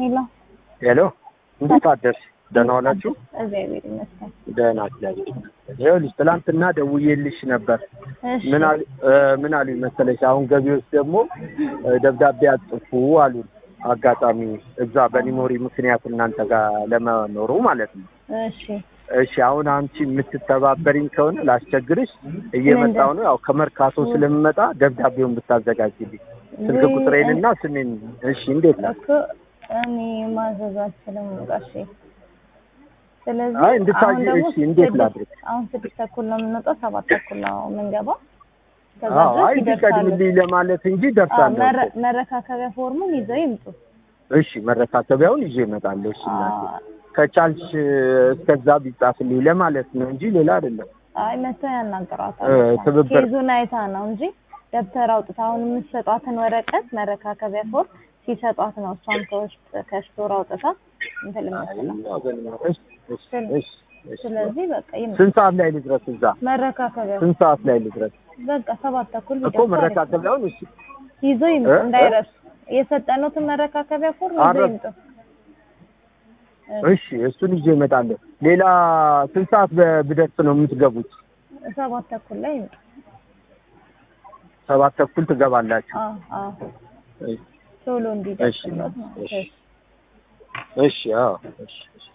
ሄሎ ሄሎ እንዴት አደርሽ? ደህና ዋላችሁ? እግዚአብሔር ይመስገን። ደህና እግዚአብሔር ይመስገን። ይኸውልሽ ትናንትና ደውዬልሽ ነበር። እሺ ምን አሉ እ ምን አሉኝ መሰለሽ? አሁን ገቢዎች ደግሞ እ ደብዳቤ አጽፉ አሉን። አጋጣሚ እዛ በኒሞሪ ምክንያት እናንተ ጋር ለመኖሩ ማለት ነው። እሺ እሺ አሁን አንቺ የምትተባበሪኝ ከሆነ ላስቸግርሽ፣ እየመጣሁ ነው። ያው ከመርካቶ ስለምመጣ ደብዳቤውን ብታዘጋጅልኝ ስልክ ወይ- ቁጥሬንና ስሜን። እሺ እንዴት ነው? እኮ እኔ ማዘዝ አልችልም ጋሼ። ስለዚህ አይ እንድታዥ አሁን ደግሞ እሺ እንዴት ስድስት- ላድርግ? አሁን ስድስት ተኩል ነው የምንወጣው፣ ሰባት ተኩል ነው የምንገባው። ከዛ አዎ አይ ድረስ ይደርሳሉ። ቢቀድምልኝ ለማለት እንጂ አዎ፣ ደርሳለሁ መረ- እኮ። መረካከቢያ ፎርሙን ይዘው ይምጡ። እሺ መረካከቢያውን ይዤ እመጣለሁ። እሺ እናቴ አዎ፣ ከቻልሽ እስከዛ ቢጻፍልኝ ለማለት ነው እንጂ ሌላ አይደለም። አይ መተው ያናገሯታል። እ ትብብር ኬዙን አይታ ነው እንጂ ደብተር አውጥታ አሁን የምትሰጧትን ወረቀት መረካከቢያ ፎርም ሲሰጧት ነው እሷም ከውስጥ ከስቶር አውጥታ እንትን የምትለው። እሺ እሺ እሺ እሺ። ስለዚህ በቃ ይምጡ። ስንት ሰዓት ላይ ልድረስ እዛ? መረካከቢያ ስንት ሰዓት ላይ ልድረስ በቃ ሰባት ተኩል እኮ ቢደርሱ አሪፍ ነው። መረካከቢያውን? እሺ ይዞ ይምጡ እ? እንዳይረሱ። የሰጠኑትን መረካከቢያ ፎርም ይዞ አረ- ይምጡ። እሺ እሱን ይዤ እመጣለሁ። ሌላ ስንት ሰዓት በ- ብደርስ ነው የምትገቡት? ሰባት ተኩል ላይ ይምጡ። ሰባት ተኩል ትገባላችሁ? አዎ አዎ እሺ ቶሎ እሺ እንዲደርስለት ነው። እሺ እሺ አዎ እሺ እሺ